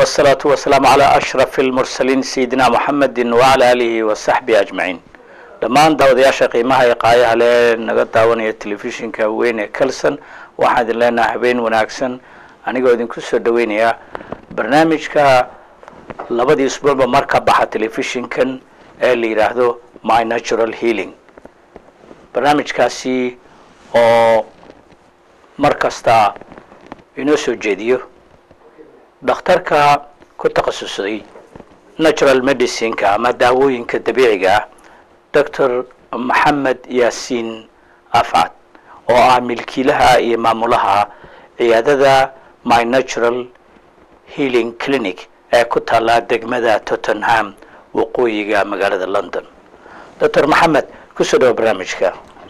والصلاة والسلام على أشرف المرسلين سيدنا محمد وعلى آله وصحبه أجمعين dhammaan daawadayaasha qiimaha ee qaayaha le naga daawanaya telefishinka weyn ee kelson waxaan idin leenaha habeen wanaagsan anigoo idinku soo dhaweynaya barnaamijka labadii isbuucba mar ka baxa telefishinkan ee la yidhaahdo my natural healing barnaamijkaasi oo mar kasta inoo soo jeediyo dhakhtarka ku takhasusay natural medicineka ama daawooyinka dabiiciga ah doctor maxamed yaasiin afcad oo ah milkiilaha iyo maamulaha ciyaadada my natural healing clinic ee ku taalla degmada tottenham waqooyiga magaalada london doctor maxamed kusoo dhawo barnaamijka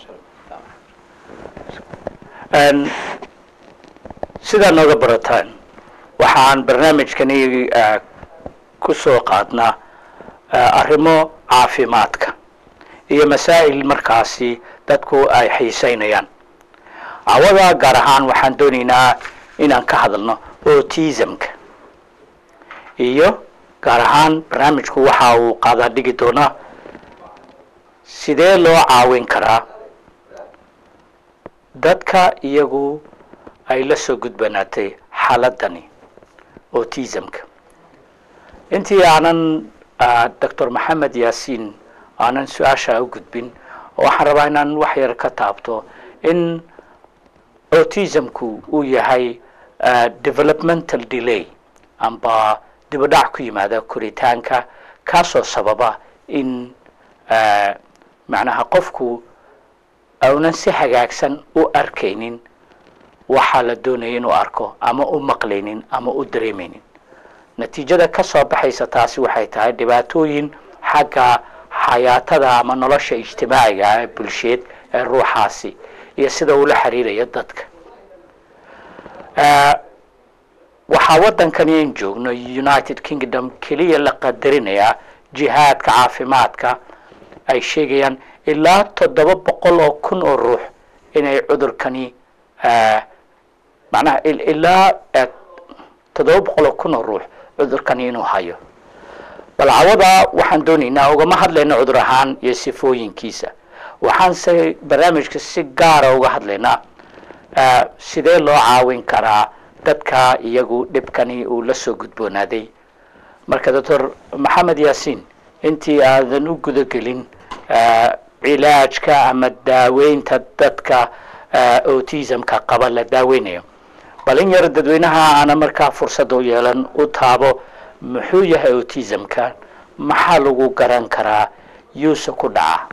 sidaa nooga barataan waxaan barnaamijkani ku soo qaadnaa arrimo caafimaadka iyo masaa'il markaasi dadku ay xiiseynayaan cawada gaar ahaan waxaan doonaynaa inaan ka hadalno autismka iyo gaar ahaan barnaamijku waxa uu qaadaa dhigi doonaa sidee loo caawin karaa dadka iyagu ay la soo gudbanaatay xaaladani autismka intii aanan doctor maxamed yaasiin aanan su-aasha u gudbin waxaan rabaa inaan wax yar ka taabto in autismku uu yahay developmental delay amba dibadhac ku yimaada koritaanka kaasoo sababa in macnaha qofku aunan si hagaagsan u arkaynin waxaa la doonaya inuu arko ama u maqlaynin ama u dareemaynin natiijada ka soo baxaysa taasi waxay tahay dhibaatooyin xagga xayaatada ama nolosha ijtimaaciga ee bulsheed ee ruuxaasi iyo sida uu la xiriirayo dadka waxaa waddankani in joogno united kingdom keliya la qadarinayaa jihaadka caafimaadka ay sheegayaan ilaa toddoba boqol oo kun oo ruux inay cudurkani macnaha ilaa toddoba boqol oo kun oo ruux cudurkani inuu hayo bal cawada waxaan doonaynaa ugama hadlayna cudur ahaan iyo sifooyinkiisa waxaanse barnaamijka si gaara uga hadlaynaa sidee loo caawin karaa dadka iyagu dhibkani uu la soo gudboonaaday marka doctor maxamed yaasiin intii aadan u gudagelin cilaajka ama daaweynta dadka autismka qaba la daaweynayo bal in yar dadweynaha aana markaa fursada u yeelan u taabo muxuu yahay autismka maxaa lagu garan karaa yuuse ku dhaca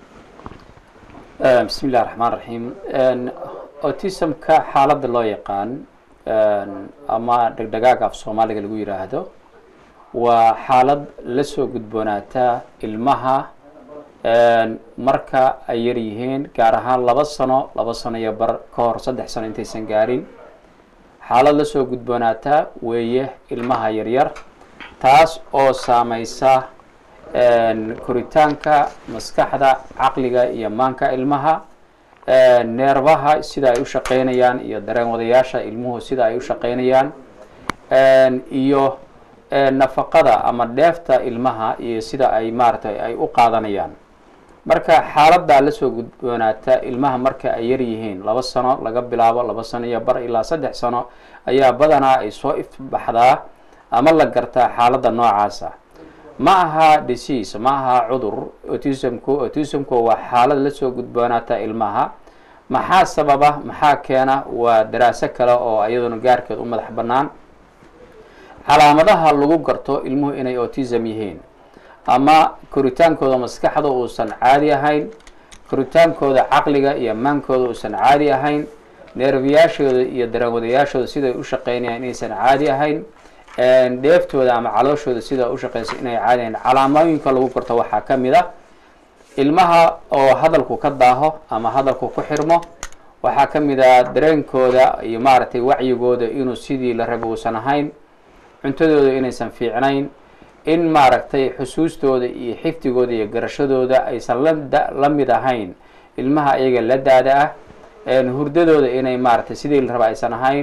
bismi illahi raxmaan raxiim autismka xaaladda loo yaqaan ama dhegdhegaaga af soomaaliga lagu yidhaahdo waa xaalad la soo gudboonaata ilmaha marka ay yar yihiin gaar ahaan laba sano laba sano iyo bar ka hor saddex sano intaysan gaarin xaalad la soo gudboonaata weeye ilmaha yaryar taas oo saameysa koritaanka maskaxda caqliga iyo maanka ilmaha neerbaha sida ay u shaqeynayaan iyo dareen wadayaasha ilmuhu sida ay u shaqeynayaan iyo nafaqada ama dheefta ilmaha iyo sida ay maaratay ay u qaadanayaan marka xaaladaa lasoo gudboonaata ilmaha marka ay yar yihiin laba sano laga bilaabo laba sano iyo bar ilaa saddex sano ayaa badanaa ay soo ifbaxdaa ama la gartaa xaaladda noocaasa ma aha disease ma aha cudur autismku autismku waa xaalad lasoo gudboonaata ilmaha maxaa sababa maxaa keena waa daraaso kale oo iyaduna gaarkeed u madax bannaan calaamadaha lagu garto ilmuhu inay autism yihiin ama koritaankooda maskaxda uusan caadi ahayn koritaankooda caqliga iyo maankooda uusan caadi ahayn neerbiyaashooda iyo dareenwadayaashooda siday u shaqeynayaan inaysan caadi ahayn dheeftooda ama calooshooda sida u shaqeysa inay caadi ahayn calaamooyinka lagu garto waxaa ka mid a ilmaha oo hadalku ka daaho ama hadalku ku xirmo waxaa ka mid a dareenkooda iyo maaragtay wacyigooda inuu sidii la raba uusan ahayn cuntadooda inaysan fiicnayn in maaragtay xusuustooda iyo xifdigooda iyo garashadooda aysan la la mid ahayn ilmaha iyaga la daada ah hurdadooda inay maaragtay sidii la raba aysan ahayn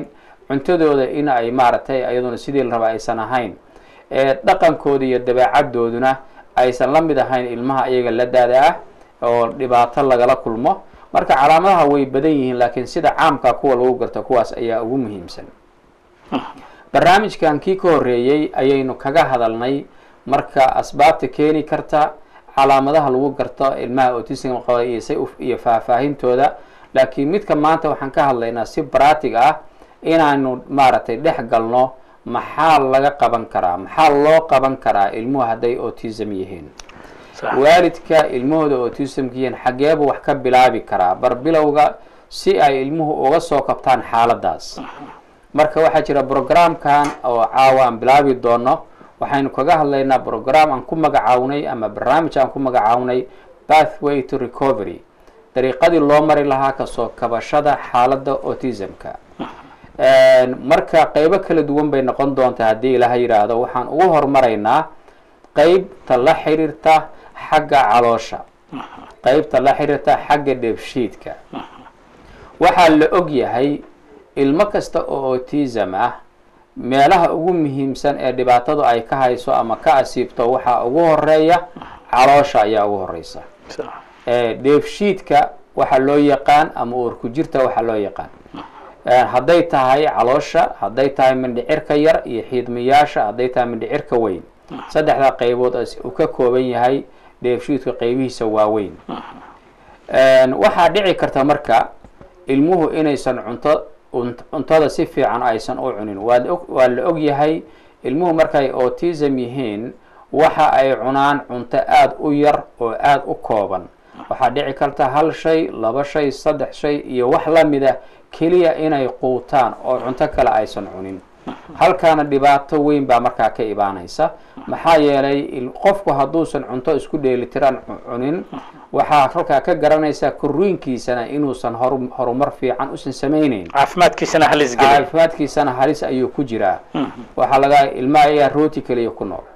cuntadooda in ay maaragtay iyaduna sidii la raba aysan ahayn dhaqankooda iyo dabeecadooduna aysan la mid ahayn ilmaha iyaga la daada ah oo dhibaato lagala kulmo marka calaamadaha way badan yihiin laakiin sida caamka kuwa lagu garto kuwaas ayaa ugu muhiimsan barnaamijkan kii ka horreeyey ayaynu kaga hadalnay marka asbaabta keeni karta calaamadaha lagu garto ilmaha autism qaba iyo say iyo faahfaahintooda laakiin midka maanta waxaan ka hadlaynaa si baratig ah inaanu maaragtay dhex galno maxaa laga qaban karaa maxaa loo qaban karaa ilmuhu hadday autism yihiin waalidka ilmahooda autismka yihiin xaggeebu wax ka bilaabi karaa bar bilowga si ay ilmuhu uga soo kabtaan xaaladaas marka waxaa jira brograamkan oo caawa aan bilaabi doono waxaynu kaga hadlaynaa brogram aan ku magacawnay ama barnaamij aan ku magacawnay pathway to recovery dariiqadii loo mari lahaa kasoo kabashada xaaladda autismka marka qeybo kala duwan bay noqon doontaa haddii ilaha yidhaahdo waxaan ugu hormaraynaa qeybta la xiriirta xagga caloosha qeybta la xiriirta xagga dheefshiidka waxaa la og yahay ilmo kasta oo autism ah meelaha ugu muhiimsan ee dhibaatadu ay ka hayso ama ka asiibto waxaa ugu horeeya caloosha ayaa ugu horeysa dheefshiidka waxaa loo yaqaan ama uurku jirta waxaa loo yaqaan hadday tahay caloosha hadday tahay mindhicirka yar iyo xiidmayaasha hadday tahay mindhicirka weyn saddexdaa qaybood uu ka kooban yahay dheefshiidka qaybihiisa waaweyn waxaa dhici karta marka ilmuhu inaysan cunto cuntada si fiican aysan u cunin waa la og yahay ilmuhu markay autism yihiin waxa ay cunaan cunto aada u yar oo aada u kooban waxaa dhici karta hal shay laba shay saddex shay iyo wax lamida keliya inay quutaan oo cunto kale aysan cunin halkaana dhibaato weyn baa markaa ka ibaanaysa maxaa yeelay qofku hadduusan cunto isku dheelitiran cunin waxaa halkaa ka garanaysa korriinkiisana inuusan horumar fiican usan samayneyn caafimaadkiisana halis geliya caafimaadkiisana halis ayuu ku jiraa waxaa laga ilmaha ayaa rooti keliya ku nool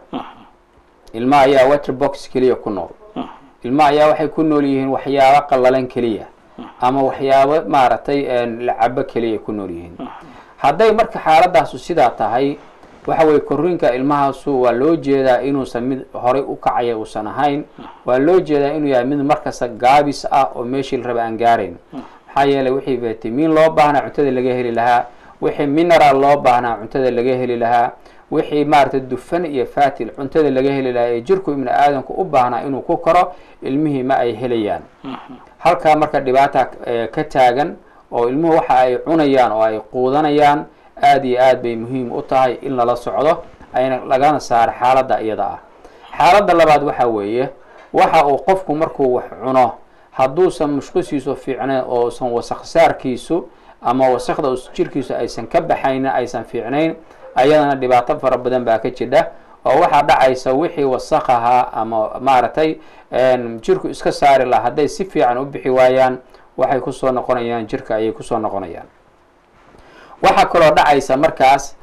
ilmaha ayaa waterbox keliya ku nool ilmaha ayaa waxay ku nool yihiin waxyaabo qallalan keliya ama waxyaabo maaragtay lacabo keliya ku nool yihiin hadday marka xaaladaasu sidaa tahay waxa weye korriinka ilmahaasu waa loo jeedaa inuusan mid horay u kacaya uusan ahayn waa loo jeedaa inuu yahay mid markasta gaabis ah oo meeshii la raba aan gaarayn maxaa yeelay wixii vitamiin loo baahnaa cuntada laga heli lahaa wixii mineral loo baahnaa cuntada laga heli lahaa wixii maaragtay dufan iyo fatil cuntada laga heli lahaa ee jirku ibni aadamku u baahnaa inuu ku karo ilmihii ma ay helayaan halkaa marka dhibaata ka taagan oo ilmuhu waxa ay cunayaan oo ay quudanayaan aada iyo aad bay muhiim u tahay in lala socdo ayna lagana saaro xaaladda iyada ah xaaladda labaad waxa weeye waxa uu qofku markuu wax cuno hadduusan mushqusiisu fiicnayn oo usan wasaq saarkiisu ama wasakda jirkiisu aysan ka baxaynin aysan fiicnayn ayadana dhibaato fara badan baa ka jidha oo waxaa dhacaysa wixii wasaq ahaa ama maaragtay jirku iska saari laha hadday si fiican u bixi waayaan waxay kusoo noqonayaan jirka ayay kusoo noqonayaan waxaa kaloo dhacaysa markaas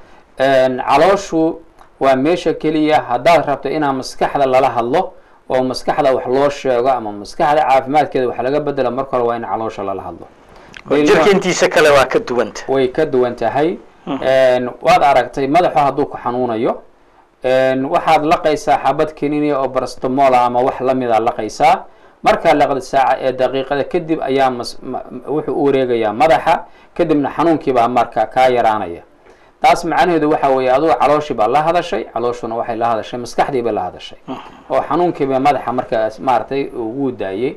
calooshu waa meesha keliya haddaad rabto inaa maskaxda lala hadlo oo maskaxda wax loo sheego ama maskaxda caafimaadkeeda wax laga bedelo marka hore waa in caloosha lala hadlo jirka intiisa kale waa ka duwanta way ka duwan tahay waad aragtay madaxu hadduu ku xanuunayo waxaad laqaysaa xabad keninia oo barstomola ama wax lamida laqaysaa markaa laqda saaca ee daqiiqada kadib ayaa wuxuu u wareegayaa madaxa kadibna xanuunkiibaa marka kaa yaraanaya taas macnaheedu waxa weeye adugu calooshii baa la hadashay calooshuna waxay la hadashay maskaxdii bay la hadashay oo xanuunkiiba madaxa markaas maaragtay ugu daayey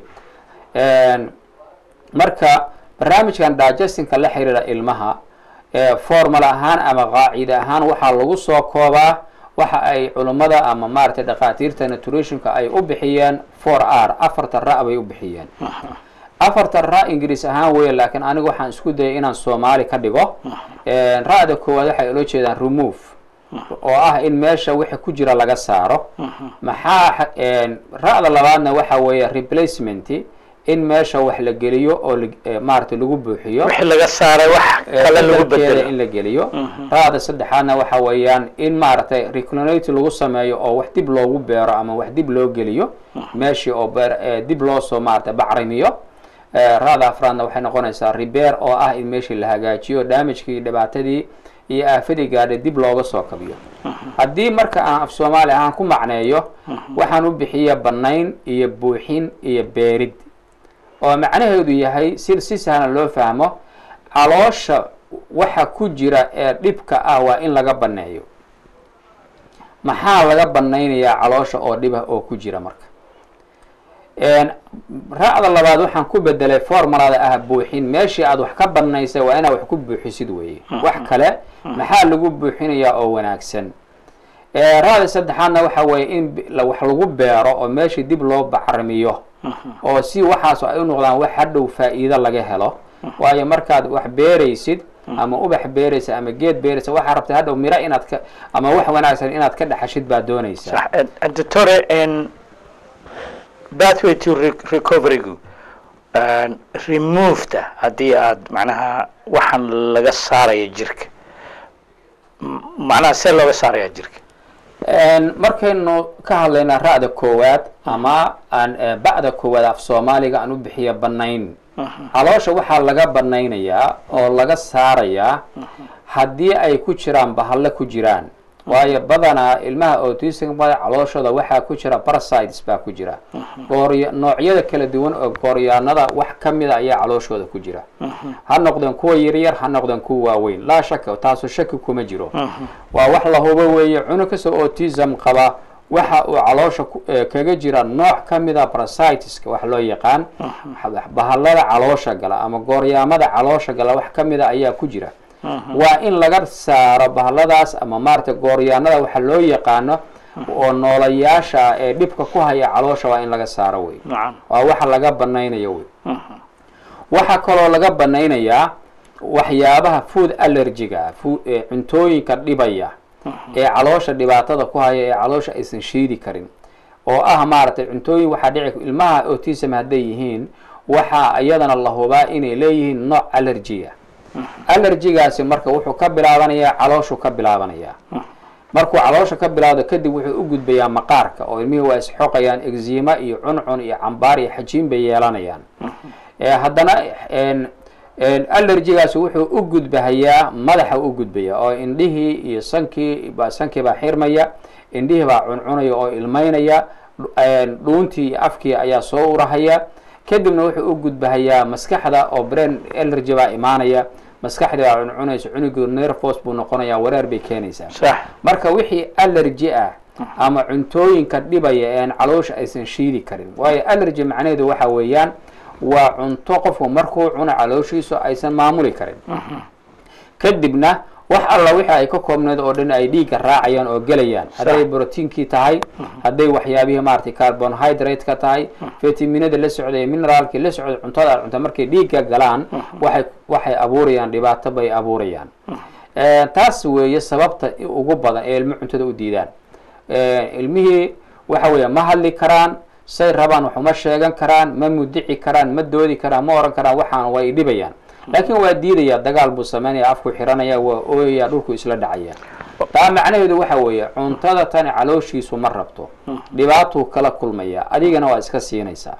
marka barnaamijkan digestinka la xiriira ilmaha formal ahaan ama qaacida ahaan waxaa lagu soo koobaa waxa ay culummada ama maaragtay dhakhaatiirta nutritionka ay u bixiyeen for r afarta ra bay u bixiyeen afarta ra ingiriis ahaan weeye laakiin aniga waxaan isku dayay inaan soomaali ka dhigo ra-da koowaad waxay ula jeedaan remove oo ah in meesha wixii ku jira laga saaro maxaa ra-da labaadna waxa weeye replacement in meesha wax la geliyo oo maaragtay lagu buuxiyo wixii laga saaray wax kale lagu bedelo in la geliyo ra-da saddexaadna waxa weeyaan in maaragtay reclinate lagu sameeyo oo wax dib loogu beero ama wax dib loo geliyo meeshii oo beer dib loosoo maaragtay bacrimiyo ra-da afraadna waxay noqonaysaa rebeer oo ah in meeshii la hagaajiyo damagekii dhibaatadii iyo aafadii gaadhay dib looga soo kabiyo haddii marka aan af soomaali ahaan ku macneeyo waxaan u bixiya bannayn iyo buuxin iyo beerid oo macnaheedu yahay si si sahlan loo fahmo caloosha waxa ku jira ee dhibka ah waa in laga banneeyo maxaa laga bannaynayaa caloosha oo dhib ah oo ku jira marka raacda labaad waxaan ku bedelay formulada ah buuxin meeshii aad wax ka banaysay waa inaad wax ku buuxisid weeye wax kale maxaa lagu buuxinayaa oo wanaagsan raacda saddexaadna waxa weeye in wax lagu beero oo meeshii dib loo bacrimiyo oo si waxaas ay u noqdaan wax hadhow faa'iido laga helo waayo markaad wax beeraysid ama ubax beeraysa ama geed beeraysa waxaa rabtay hadhow miro inaad ka ama wax wanaagsan inaad ka dhaxashid baa doonaysaa doctore pathway to recoverygu removeta haddii aad macnaha waxaan laga saaraya jirka macnaha see looga saaraya jirka markaynu ka hadlaynaa ra'da koowaad ama aan ba'da koowaad af soomaaliga aan u bixiya banayn caloosha waxaa laga banaynayaa oo laga saarayaa haddii ay ku jiraan bahalle ku jiraan waayo badanaa ilmaha autismka calooshooda waxaa ku jira parasites baa ku jira goorya noocyada kala duwan oo gooryaanada wax ka mida ayaa calooshooda ku jira ha noqdeen kuwa yaryar ha noqdeen kuwa waaweyn laa shaka taasu shaki kuma jiro waa wax la hubo weeye cunug kastoo autism qaba waxa uu caloosha kaga jira nooc ka mida parasiteska wax loo yaqaan bahallada caloosha gala ama gooryaamada caloosha gala wax ka mida ayaa ku jira waa in laga saaro bahalladaas ama maaragtay gooryaanada waxa loo yaqaano oo noolayaasha ee dhibka ku haya caloosha waa in laga saaro wey waa waxa laga banaynayo wey waxaa kaloo laga banaynayaa waxyaabaha food allergiga cuntooyinka dhibaya ee caloosha dhibaatada ku haya ee caloosha aysan shiidi karin oo ah maaragtay cuntooyin waxaa dhici ilmaha autism hadday yihiin waxaa iyadana la hubaa inay leeyihiin nooc allergia allergigaasi marka wuxuu ka bilaabanayaa calooshuu ka bilaabanayaa markuu caloosha ka bilaabdo kadib wuxuu u gudbayaa maqaarka oo ilmihii waa isxoqayaan egzima iyo cuncun iyo cambaar iyo xajiin bay yeelanayaan haddana allergigaasi wuxuu u gudbahayaa madaxa u gudbaya oo indhihii iyo sankii sankii baa xirmaya indhihii baa cuncunaya oo ilmaynaya dhuuntii iyo afkii ayaa soo urahaya kadibna wuxuu u gudbahayaa maskaxda oo brain allergy baa imaanaya maskaxdii baa cuncunaysa cunugu nervos buu noqonaya wareer bay keenaysaa marka wixii allergy ah ama cuntooyinka dhibaya ean caloosha aysan shiidi karin waayo allergy macnaheedu waxa weeyaan waa cunto qofku markuu cuno calooshiisu aysan maamuli karin kadibna wax alla wixii ay ka koobneed oo dhan ay dhiigga raacayaan oo gelayaan hadday brotiinkii tahay hadday waxyaabihii maaragtay carbonhydrate-ka tahay vitaminada la socday mineraalkii la socday cuntada aad cunta markay dhiigga galaan waxay waxay abuurayaan dhibaato bay abuurayaan taas weeye sababta ugu badan ee ilmo cuntada u diidaan ilmihii waxa weeye ma hadli karaan say rabaan wax uma sheegan karaan ma mudici karaan ma doodi karaan ma oran karaan waxaan way dhibayaan laakiin waa diidaya dagaal buu sameynaya afku xiranaya waa ooyaya dhulku isla dhacaya taa macnaheedu waxa weeye cuntada tani calooshiisu ma rabto dhibaatuu kala kulmaya adigana waa iska siinaysaa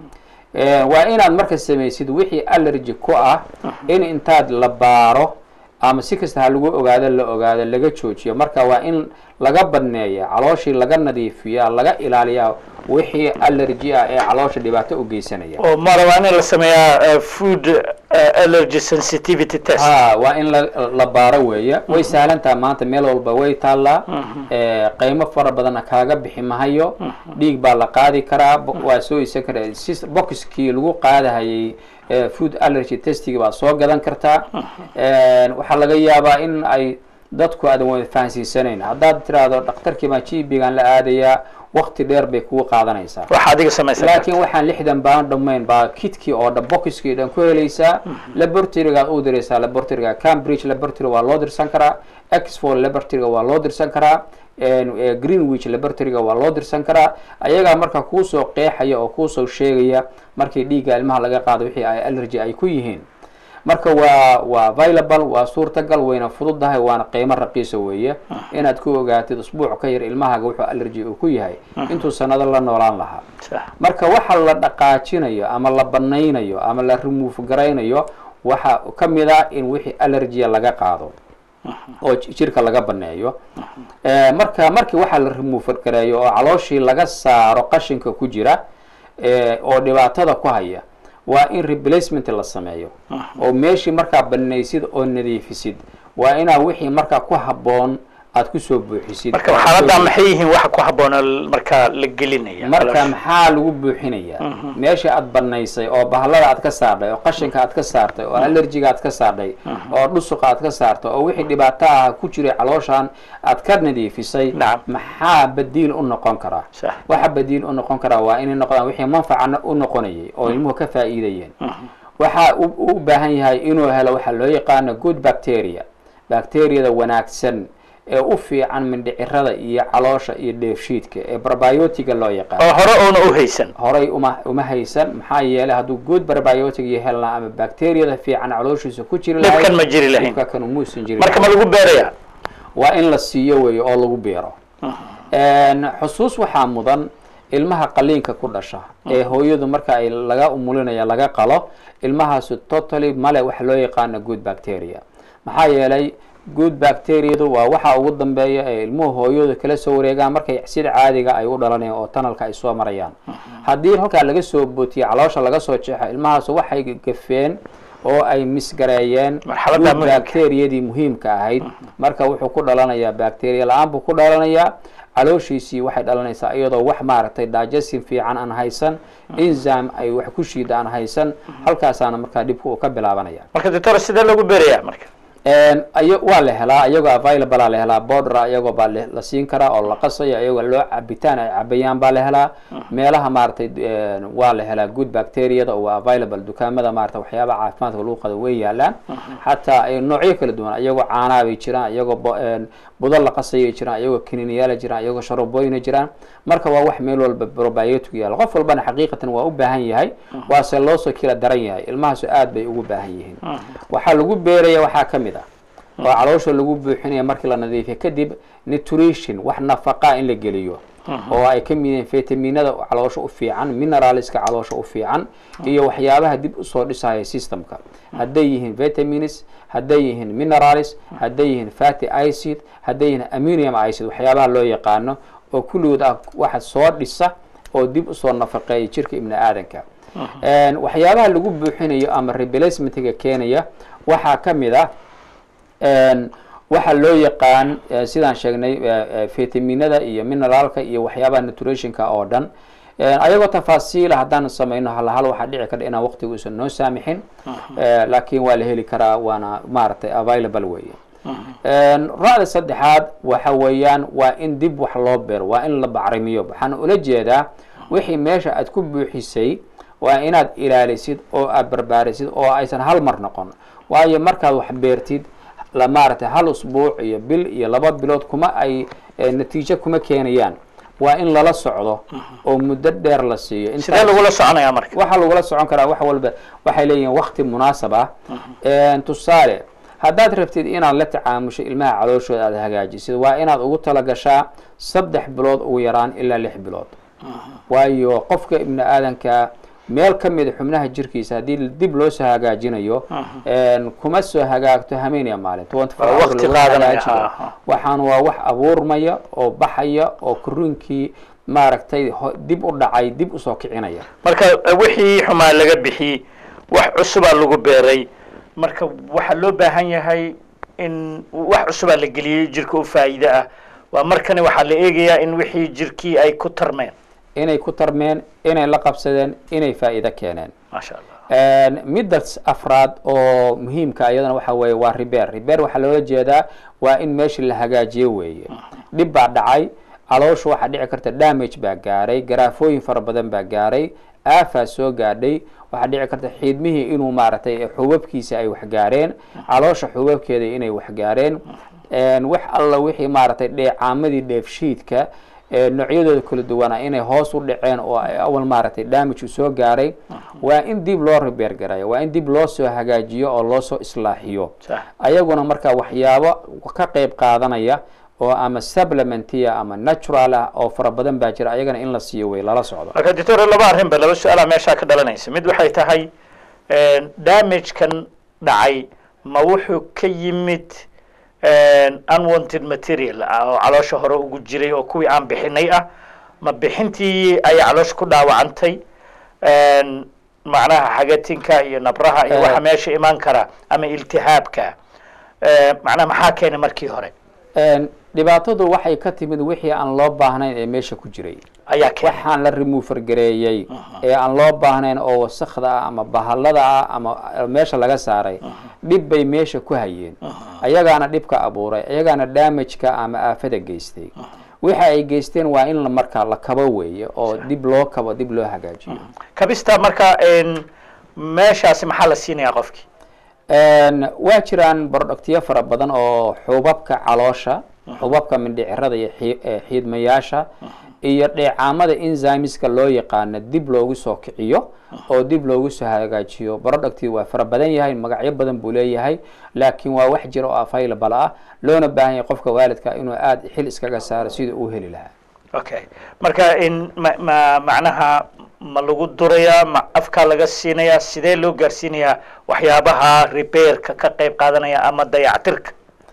waa inaad marka samaysid wixii allergy ku ah in intaad la baaro ama si kasta ha lagu ogaado la ogaado laga joojiyo marka waa in laga badneeya calooshii laga nadiifiyaa laga ilaaliyaa wixii allergy ah ee caloosha dhibaato u geysanaya oo ma rabaa in la sameeyaa food allergy sensitivity test ha waa in la la baaro weeye way sahlantaha maanta meel walba way taallaa qeymo fara badanna kaaga bixi mahayo dhiig baa la qaadi karaa waa soo isan kara si boxkii lagu qaadahayay food allergy testigi baad soo gadan kartaa waxaa laga yaabaa in ay dadku aadan wada fahansiisanayn haddaad tiraahdo dhakhtarkii baa gbigan la aadayaa wakti dheer bay kugu qaadanaysaa waxa adiga samaysan laakiin waxaan lixdan baan dhammayn baa kitkii oo dhan boxiskii dhan ku helaysaa laboratorygaad u diraysaa laboratoryga cambridge laboratory waa loo dirsan karaa exford laboratoryga waa loo dirsan karaa greenwich laboratoryga waa loo dirsan karaa ayagaa marka kuusoo qeexaya oo kuusoo sheegaya markii dhiigga ilmaha laga qaado wixii ay allergy ay ku yihiin marka waa waa available waa suurtagal wayna fududahay waana qiimo raqiisa weeye inaad ku ogaatid usbuuc ka yar ilmahaaga wuxuu allergy uu ku yahay intuu sanado la noolaan lahaa marka waxa la dhaqaajinayo ama la banaynayo ama la remove garaynayo waxa ka mid ah in wixii allergya laga qaado oo j- jirka laga baneeyo Eh, marka markii waxaa la remove gareeyo oo calooshii laga saaro qashinka ku jira eh, oo dhibaatada ku haya waa in replacement la sameeyo oo meeshii markaa banaysid oo nadiifisid waa inaa wixii markaa ku habboon aad kusoo buuxisid marka oo aad xaaladdaa soo maxay yihiin waxa ku habboon oo markaa la gelinaya marka caloosha? maxaa lagu buuxinayaa meeshii aad banaysay oo bahlada aad ka saardhay oo qashinka aad ka saartay oo allergiga aad ka saardhay oo dhusuqa aad ka saartay oo wixii dhibaato ah ku jiray calooshan aad ka nadiifisay Nacam. maxaa badiil u noqon karaa Sax. waxa badiil u noqon karaa waa inay noqdaan wixii manfaca u noqonayay oo ilmuhu ka faa'iidayeen waxa u u baahan yahay inuu helo waxa loo yaqaano good bacteria bacteriyada wanaagsan ee u fiican mindhicirada iyo caloosha iyo dheefshiidka ee barbiotiga loo yaqaano oo hore oona u haysan horay uma uma haysan maxaa yeelay hadduu good barbiotic iyo helnaa ama bacteriyada fiican calooshiisa ku jiri lahayd dhibkan ma jiri lahayn dhibka kan umuusan jiri marka ma lahayn. lagu beerayaa waa in la siiyo weeye oo lagu beero xusuus waxaa mudan ilmaha qaliinka ku dhasha ee hooyadu marka ay laga umulinaya laga qalo ilmahaasu totally male waxa loo yaqaano good bacteria maxaa yeelay good bacteriyadu waa waxa ugu dambeeya ee ilmuhu hooyadu kala soo wareegaan markay sida caadiga ay u dhalanayaan oo tanalka ay soo marayaan haddii halkaa laga soo bootiyo caloosha laga soo jeexo ilmahaasu waxay gafeen oo ay misgareeyeen Marxaladda good muhiimka. bacteriyadii muhiimka ahayd marka wuxuu ku dhalanayaa bacteria la-aan buu ku dhalanayaa calooshiisii waxay dhalanaysaa iyadoo wax maaragtay digestion fiican aan haysan enzyme ay wax ku shiida aan haysan halkaasaana markaa dhibka uu ka bilaabanaya marka doctor sidee lagu beerayaa marka ayo waa la helaa iyagoo available la helaa border iyagoo baa le- la siin karaa oo la qasayo iyagoo loo cabitaan ay cabayaan baa la helaa meelaha maaragtay eh, waa la helaa good bacteriyada oo waa available dukaamada maarata waxyaabaha caafimaadka lagu qado way yaalaan xataa ay noocyo kala duwan iyagoo caanaa bay jiraan iyagoo bo- een, budo la qasayay jiraan iyagoo kiniiniyaala jiraan iyagoo sharobooyina jiraan marka waa wax meel walba probiotic yaala qof walbana xaqiiqatan waa u baahan yahay waase loosoo kila daran yahay ilmahaasu aad bay ugu baahan yihiin waxaa lagu beeraya waxaa ka mid ah oo caloosha lagu buuxinaya markii la nadiifiyo kadib nutrition wax nafaqa in la geliyo oo ay ka mid yihiin vitaminada caloosha u fiican mineralska caloosha u fiican iyo waxyaabaha dib usoo dhisaya systemka hadday yihiin vitamins hadday yihiin minerals hadday yihiin fatty acid hadday yihiin ammonium acid waxyaabaha loo yaqaano oo kulligood ah waxa soo dhisa oo dib usoo nafaqeeya jirka ibni aadanka Een, waxyaabaha lagu buuxinayo ama replacementiga keenaya waxaa ka mid ah een, waxa loo yaqaan eh, sidaan sheegnay eh, eh, vitaminada iyo mineraalka iyo waxyaabaha nutritionka oo dhan Een, ayagoo tafaasiila haddaan samayno hal hal waxaa dhici karta inaan waqtiga uusan noo saamixin Eh, laakiin waa la heli karaa waana maaragtay available weeye Een, ra'da saddexaad waxa weeyaan waa in dib wax loo beero waa in la bacrimiyo waxaan ula jeedaa wixii meesha aad ku buuxisay waa inaad ilaalisid oo aad barbaarisid oo aysan hal mar noqon waayo markaad wax beertid la maaragtay hal usbuuc iyo bil iyo laba bilood kuma ay eh, natiijo kuma keenayaan waa in lala socdo oo muddo dheer la siiyo Intaas- sidee lagula soconayaa marka waxaa lagula socon karaa wax walba waxay leeyihiin wakti munaasab ah tusaale haddaad rabtid inaad la tacaamusho ilmaha calooshooda aada hagaajisid waa inaad ugu talagashaa saddex bilood ugu yaraan ilaa lix bilood waayo qofka ibni aadanka meel ka mida xubnaha jirkiisa haddii dib loo soo hagaajinayo een, kuma soo hagaagto hameeniya maalin 24 Waa hour waqti lagu qaadanaya, hagaajiyo. ha, ha. waxaan waa wax abuurmaya oo baxaya oo korunkii maaragtay ho- dib u dhacay dib usoo kicinaya marka eh, wixii xumaa laga bixiyey wax cusubaa lagu beeray marka waxaa loo baahan yahay in wax cusubaa la geliyey jirka u faa'iide ah waa markani waxaa la eegayaa in wixii jirkii ay ku tarmeen inay ku tarmeen inay la qabsadeen inay faa'iido keeneen maasha allah Een, midda s- afraad oo muhiimka iyadana waxa weeye waa repair repair waxaa loola jeedaa waa in meesha la hagaajiyo weeye dhib baa dhacay caloosha waxaa dhici karta damage baa gaaray garaafooyin fara badan baa gaaray aafaa soo gaadhay waxaa dhici karta xiidmihii inuu maaragtay xubabkiisa ay wax gaareen caloosha xubabkeeda inay wax gaareen Een, wax alla wixii maaragtay dheecaamadii dheefshiidka ee noocyadooda kala duwana inay hoos u dhaceen oo ay awal maaragtay damage u soo gaaray waa in dib loo repair garayo waa in dib loo soo hagaajiyo oo loo soo islaaxiyo sax ayaguna marka waxyaabo ka qayb qaadanaya oo ama supplementiya ama natural ah oo fara badan baa jira ayagana in la siiyo way lala socdo marka doctor laba arrinba laba su-aalaa meeshaa ka dhalanaysa mid waxay tahay damage-kan dhacay ma wuxuu ka yimid unwanted material ah oo caloosha hore ugu jiray oo kuwii aan bixinay ah ma bixintii ay caloosha ku dhaawacantay macnaha xagatinka iyo nabraha iyo waxa meesha imaan kara ama iltihaabka macnaha maxaa keenay markii hore dhibaatadu waxay ka timid wixii aan loo baahnayn ee meesha ku jiray ayaa keenay waxaan la remover gareeyey ee aan loo baahnayn oo wasakda ah ama bahalada ah ama meesha laga saaray dhib bay meesha ku hayeen ayagaana dhibka abuuray ayagaana damageka ama aafada geystay waxa ay geysteen waa in markaa la kabo weeye oo dib loo kabo dib loo hagaajiyo kabista marka meeshaasi maxaa la siinayaa qofkii waa jiraan productyo fara badan oo xubabka caloosha xubabka mindhicirada iyo xiidmayaasha iyo dheecaamada enzymeska loo yaqaano dib loogu soo kiciyo oo dib loogu soo hagaajiyo producti waa fara badan yahay magacyo badan buu leeyahay laakiin waa wax jira oo available ah loona baahan yahay qofka waalidka inuu aada xil iskaga saaro sidii uu heli lahaa okay marka in ma ma macnaha ma lagu durayaa ma afkaa laga siinayaa sidee loo gaarsiinayaa waxyaabaha repairka ka qayb qaadanaya ama dayactirka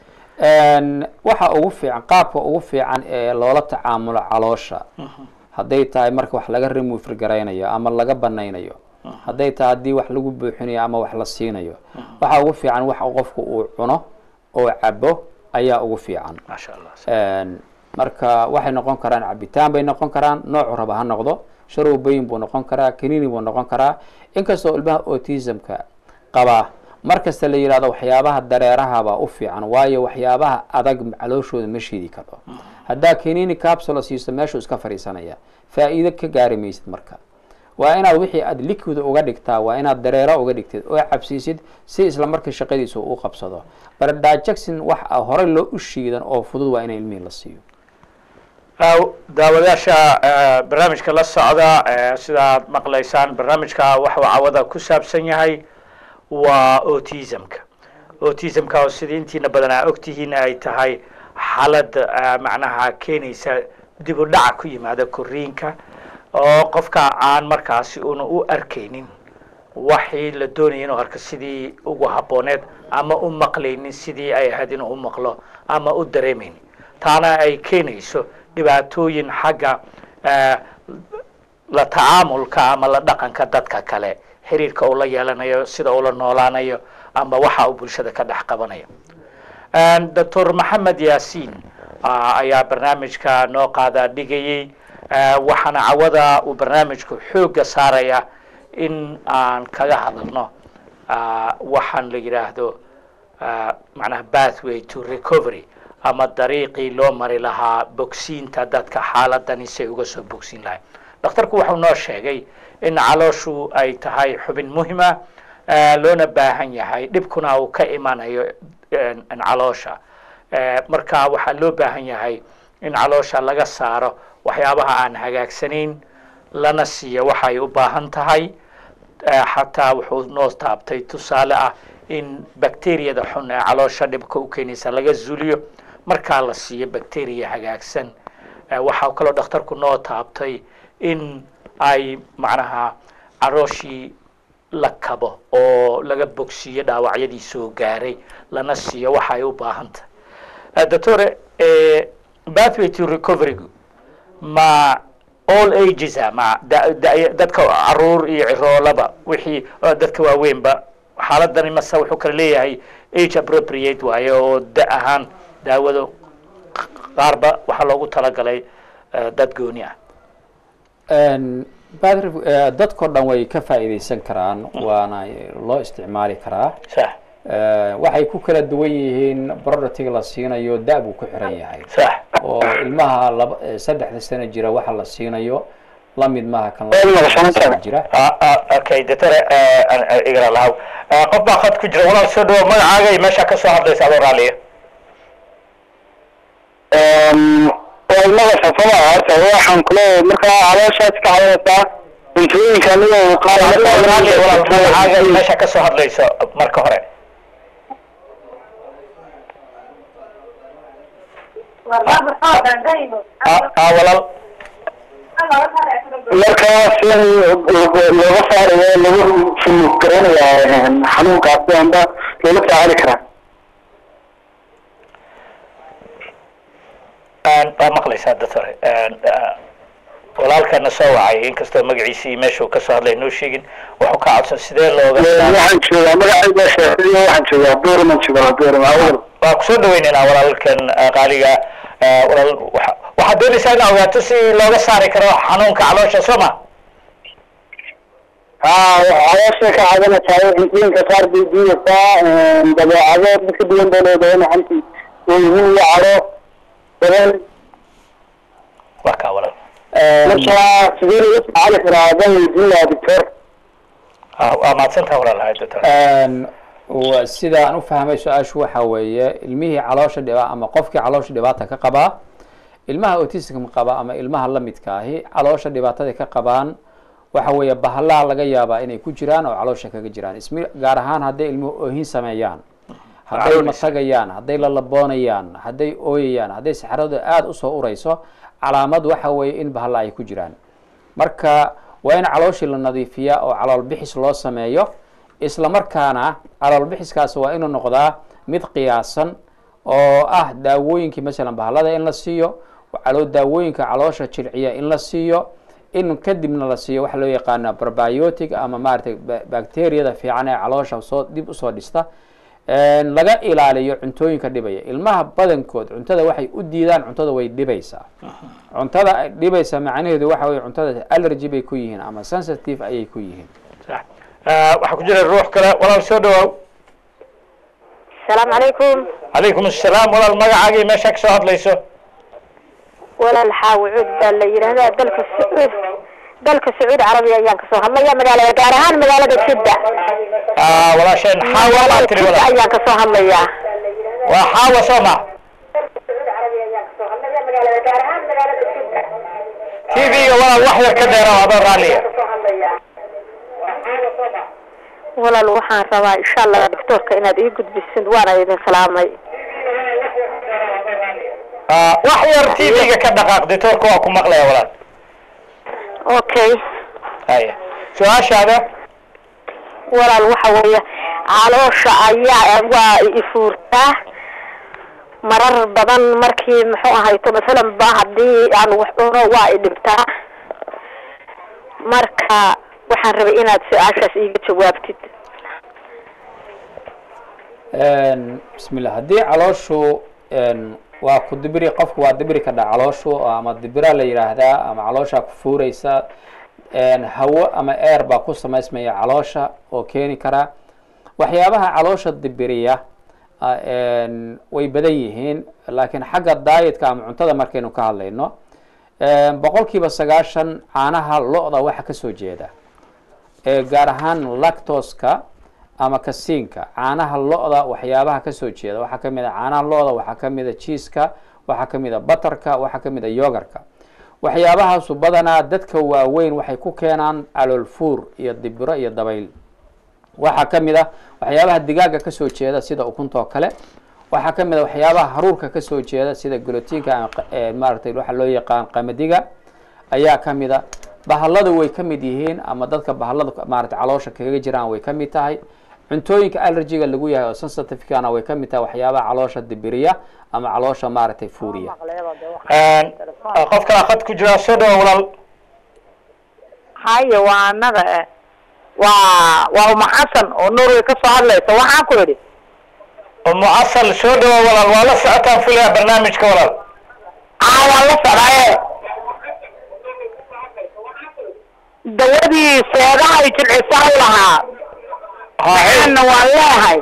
waxa ugu fiican qaabka ugu fiican ee loola tacaamulo caloosha hadday tahay marka wax laga remover garaynayo ama laga banaynayo hadday tahay haddii wax lagu buuxinayo ama wax la siinayo waxa ugu fiican wax qofku uu cuno oo cabo ayaa ugu fiican maasha allah marka waxay noqon karaan cabitaan bay noqon karaan noocu raba ha noqdo sharowbayin buu noqon karaa kanini buu noqon karaa inkastoo ilmaha autismka qabaa mar kasta la yidhahdo waxyaabaha dareerahabaa u fiican waayo waxyaabaha adag calooshooda ma shiidi karo haddaa kanini capsula siiso meeshuu iska fadhiisanaya faa'iido ka gaari maysid marka waa inaad wixii aad liquid uga dhigtaa waa inaad dareero uga dhigtid oo cabsiisid si isla markii shaqadiisa u qabsado barda jackson wax horey loo u shiidan oo fudud waa in ilmihii la siiyo daawadayaasha barnaamijka la socda sidaad maqlaysaan barnaamijka waxuu cawada ku saabsan yahay waa autismka autismka oo sidii intiina badan aa ogtihiin ay tahay xaalad macnaha keenaysa dib u dhaca ku yimaada koriinka oo qofka aan markaasi una u arkaynin waxii la doonaya inuu arko sidii ugu habbooneed ama u maqlaynin sidii ay ahayd inuu u maqlo ama u dareemaynin taana ay keenayso dhibaatooyin xagga la tacaamulka ama la dhaqanka dadka kale xiriirka uu la yeelanayo sida uu la noolaanayo ama waxa uu bulshada ka dhex qabanayo doctor maxamed yaasiin ayaa barnaamijka noo qaada dhigayey waxaana cawada uu barnaamijku xoogga saaraya in aan kaga hadalno waxaan la yidhaahdo macnaha bathway to recovery ama dariiqii loo mari lahaa bogsiinta dadka xaaladani say uga soo bogsiin lahay dhakhtarku wuxuu noo sheegay in calooshu ay tahay xubin muhima loona baahan yahay dhibkuna uu ka imanayo caloosha marka waxaa loo baahan yahay in caloosha laga saaro waxyaabaha aan hagaagsanayn lana siiyo waxay u baahan tahay xataa wuxuu noo taabtay tusaale ah in bacteriyada xun ee caloosha dhibka u keenaysa laga zuuliyo markaa la siiyo bacteriya hagaagsan waxaa kaloo dhakhtarku noo taabtay in ay macnaha calooshii la kabo oo laga bogsiiyo dhaawacyadii soo gaaray lana siiyo waxa ay u baahan tahay doctore bathway to recovery ma all ages a ma dadka caruur iyo ciroolaba wixii dadka waaweynba xaaladani mase wuxuu kala leeyahay age appropriate waaye oo da ahaan daawado qaarba waxaa loogu talagalay dad gooni ah dadkao dhan way ka faa'iidaysan karaan waana loo isticmaali karaa sax waxay ku kala duwan yihiin productiga la siinayo da buu ku xiran yahay sax oo ilmaha laba saddexda sano jira waxa la siinayo lamid maaha kan jira okay doctor igara lahaw qof baa khad ku jira walaal soo dhawo magacaaga iyo meesha kasoo hadlaysa adoo raaliya ilmada safada waxaan kule markaa calooshaas ka cadanaysaa cuntooyinka anigoo qaar walaal magacaaga iyo meesha kasoo hadlayso marka hore walaal markaa si looga saarayo lagu fulug garanayaa xanuunkaasi amba loola tacaali karaa okay doctor igara lahaw qofbaa khad ku jira walaal soo dhawo magacaaga iyo meesha kasoo hadlaysa adoo raaliya ilmada safada waxaan kule markaa calooshaas ka cadanaysaa waa maqlaysaa doctor walaalkana soo wacay inkastoo magaciisa iyo meesha uu kasoo hadlay noo sheegin wuxuu ka codsan sidee looga waxaan joogaa magacayda sheekadiyo waxaan joogaa buurman joogaa buurman awal waa kusoo dhaweynaynaa walaalkan qaaliga walaal waxa- waxaad doonaysaa in ogaato si looga saari karo xanuunka caloosha soo ma haa caloosha ka cadanaysaa cuntooyinka qaar bay diidaysaa dabeecado dadka duwan bay leedahay maxanti ooyihin iyo caro badan waa kaa walaal marka sidee laga tacaali karaa adaan weydiin lahaa doctor Ah, waa mahadsantaha walaal hay doctor wa- sida aan u fahmay su-aashu waxa weeye ilmihii caloosha dhiba ama qofkii caloosha dhibaata ka qabaa ilmaha autism qaba ama ilmaha la midka ahi caloosha dhibaatada ka qabaan waxa weeye bahalaha laga yaabaa inay ku jiraan oo caloosha kaga jiraan ismi gaar ahaan hadday ilmuhu oohin sameeyaan hadday Calool- matagayaan hadday lalaboonayaan hadday ooyayaan hadday saxaradu aada usoo urayso calaamad waxa weeye in bahalla ay ku jiraan marka waa in calooshii la nadiifiyaa oo calool bixis loo sameeyo isla markaana calool bixiskaas waa inuu noqdaa mid qiyaasan oo ah daawooyinkii masalan bahallada in la siiyo caloo daawooyinka caloosha jilciya in la siiyo in kadibna la siiyo waxa loo yaqaana probiotic ama maaragtay ba- bacteriyada fiican ee caloosha soo dib usoo dhista Een, laga ilaaliyo cuntooyinka dhibaya ilmaha badankood cuntada waxay u diidaan cuntada way dhibaysaa cuntada ay dhibaysa macnaheedu waxa weye cuntada allergy bay ku yihiin ama sensitive ayay ku yihiin sax Ah, waxaa ku jira ruux kale walaal soo dhawaaw asalaamu calaykum calaykum assalaam walaal magacaaga iyo meeshaa kasoo hadlayso walaal xaawicud baa la yidhaahdaa dalka sacuud dalka sacuudi carabiya ayaan kasoo hadlaya magaalada gaar ahaan magaalada jidda Ah, walaasheen xaawa baa tiri jidda walaal ayaan kasoo hadlayaa waa xaawa soo ma tv-ga walaal wax yar ka dheera adoo raalliya walaal waxaan rabaa insha allah doctoorka inaad ii gudbisid waana idin salaamay Ah, wax yar tv-ga ka dhaqaaq ditoorka waa ku maqlaya walaal okay haya su-aashaada walaal waxa weeye caloosha ayaa waa ifuurtaa marar badan markii muxuu ahayto masalan ba haddii aan wax cuno waa i dhibtaa marka waxaan rabay inaad su-aashaas iiga jawaabtid Een, bismillah haddii calooshu een, waa ku dibiri qofku waa dibiri kadha calooshu oo ama dibira la yidhaahdaa ama caloosha ku fuureysa een, hawo ama air baa ku samaysmaya caloosha oo keeni kara waxyaabaha caloosha dibiriya ah, een, way badan yihiin laakiin xagga dietka ama cuntada markaynu ka hadlayno een, boqolkiiba sagaashan caanaha lo-da waxa kasoo jeeda ee gaar ahaan lactoska ama kasiinka caanaha lo-da waxyaabaha kasoo jeeda waxaa kamid a caanaha lo-da waxaa kamid a jiiska waxaa kamid a batarka waxaa kamid a yogarka waxyaabahaasu badanaa dadka waaweyn waxay ku keenaan calool fuur iyo dibiro iyo dabayl waxaa kamid a waxyaabaha digaaga kasoo jeeda sida ukunta oo kale waxaa kamid a waxyaabaha haruurka kasoo jeeda sida golotiinka ama qa- ee maaragtay waxa loo yaqaan qamadiga ayaa kamid a bahalladu way ka mid yihiin ama dadka bahallada maaragtay caloosha kaga jiraan way ka mid tahay cuntooyinka allergiga lagu yahay oo sensitive-kana way ka mid tahay waxyaabaha caloosha dibiriya ama caloosha maaragtay fuuriya Een, ah, qof kale khad ku jira soo dhawa walaal haye waa anaga eh waa waa uma xasan oo norway kasoo hadlaysa waxaan ku idhi umu asal soo dhawa walaal waa la socotaan fulaya barnaamijka walaal aa waan la socdaye dawadii seedahay jilcisaa u lahaa maxaana waan leehay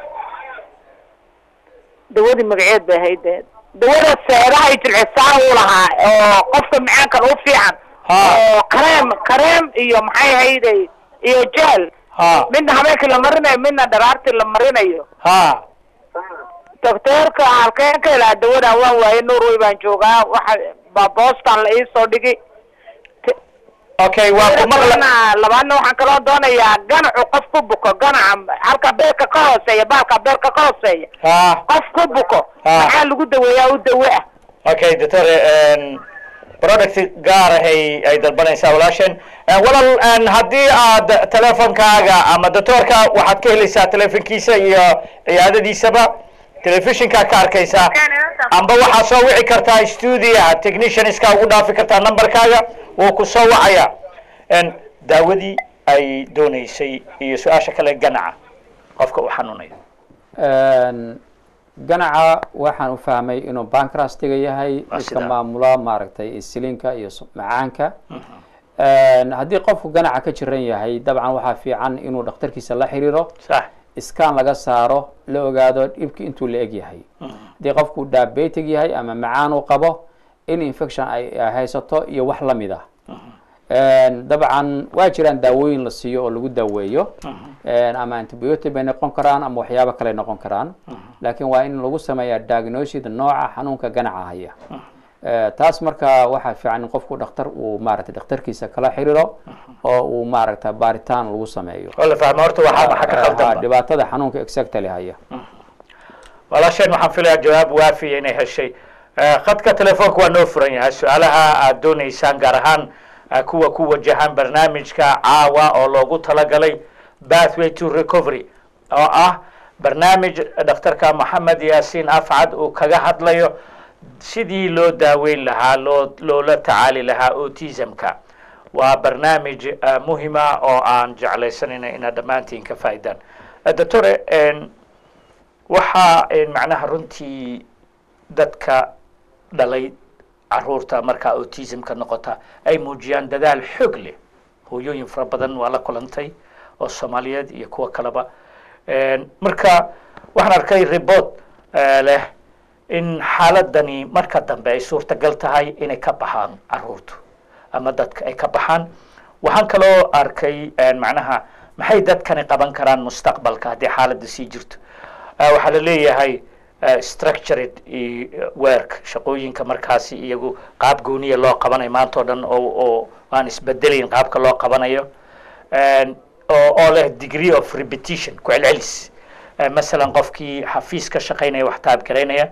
dawadii magaceed bay ahayd dee dawada seedahay jilcisaa u lahaa oo qofka macaankan u fiican Ha. oo kareem kareem iyo maxay ahayday iyo jeel ha midna habeenkii la marinayo midna dharaartii la marinayo ha docteerka halkeen ka helaa dawadan waan waaye norway baan joogaa waxa ba boston la iisoo dhigi okay waa ku maqla Labaadna- labaadna waxaan kaloo doonayaa ganacu qof ku buko ganaca halka beerka ka hooseeya baalka beerka ka hooseeya ha qof ku buko Ah. maxaa lagu daweeyaa u dawe ah okay doctor een, product gaar ahay ay dalbanaysaa walaasheen Een, walaal een, haddii aad teleefonkaaga ama doctorka waxaad ka helaysaa teleefonkiisa iyo ciyaadadiisaba telefishinkaa ka arkaysaa amba waxaa soo wici kartaa stuudiyaha technicianska ugu dhaafi kartaa numberkaaga wuu ku soo wacaya n daawadii ay dooneysay iyo su-aasha kale ganaca qofka uu xanuunayo Een, ganaca waxaan u fahmay inuu bankrastiga yahay Waa midka sidaa. maamula maaragtay insulinka iyo su- macaanka Een, haddii qofku ganaca ka jiran yahay dabcan waxaa fiican inuu dhakhtarkiisa la xiriiro sax iskaan laga saaro la ogaado dhibki intuu la eg yahay haddii qofku diabetic yahay ama macaan uu qabo in infection ay ay haysato iyo wax la mid ah Een, dabcan waa jiraan daawooyin la siiyo oo lagu daaweeyo Een, ama antibiotic bay noqon karaan ama waxyaabo kale noqon karaan laakiin waa in lagu sameeyaa diagnosis nooca xanuunka ganaca haya Eh, taas marka waxaa fiican in qofku dhakhtar uu maaragtay dhakhtarkiisa kala xiriiro oo uu maaragta baaritaan lagu sameeyo oo la fahmo horta waxaa maxa ka Ha, khaldanba dhibaatada xanuunka exactly haya walaasheen waxaan filayaa jawaab waafiya inay heshay Eh, khadka telefoonka waa noo furan yahay su-aalaha aad dooneysaan gaar ahaan eh, kuwa ku wajahan barnaamijka caawa oo loogu talagalay pathway to recovery oo ah barnaamij dhakhtarka maxamed yaasiin afcad uu kaga hadlayo sidii loo daaweyn lahaa loo loola tacaali lahaa autismka waa barnaamij eh, muhima oo aan jeclaysanayna inaad dhammaantiin ka faa'iidaan Eh, doctore en, waxaa en, macnaha runtii dadka dhalay caruurta markaa autismka noqota ay muujiyaan dadaal xoog leh hooyooyin fara badan waa la kulantay oo soomaaliyeed iyo kuwa kaleba En, marka waxaan arkay report eh, leh in xaaladani marka dambe ay suurtagal tahay inay ka baxaan caruurtu ama dadka ay ka baxaan waxaan kaloo arkay en, macnaha maxay dadkani qaban karaan mustaqbalka haddii xaaladda sii jirto Eh, waxaa la leeyahay eh, structured iyo work shaqooyinka markaasi iyagu qaab gooniya loo qabanayo maanta oo dhan oo oo aan isbedelayn qaabka loo qabanayo En, oo oo leh degree of repetition ku celcelis Eh, masalan qofkii xafiis ka shaqaynaya wax taabgaraynaya